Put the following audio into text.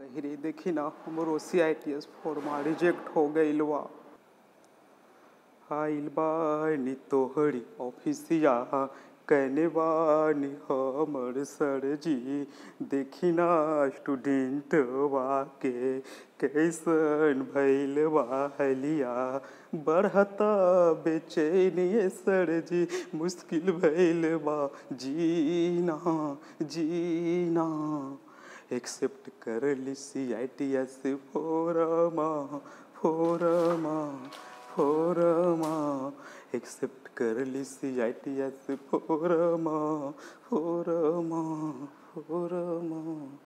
रे देखी ना हमरो सी आई टी एस फॉर्मा रिजेक्ट हो गईल बा आइल बानी तोहरी ऑफिसिया कहने बानी हमर सर जी देखी ना स्टूडेंट बा के कैसन भइल बा हलिया बढ़ता बेचैनी सर जी मुश्किल भइल बा जीना जीना एक्सेप्ट कर ली सी आई टी एस फोरमा फोरमा फोरमा एक्सेप्ट कर ली सी आई टी एस फोरमा फोरमा फोरमा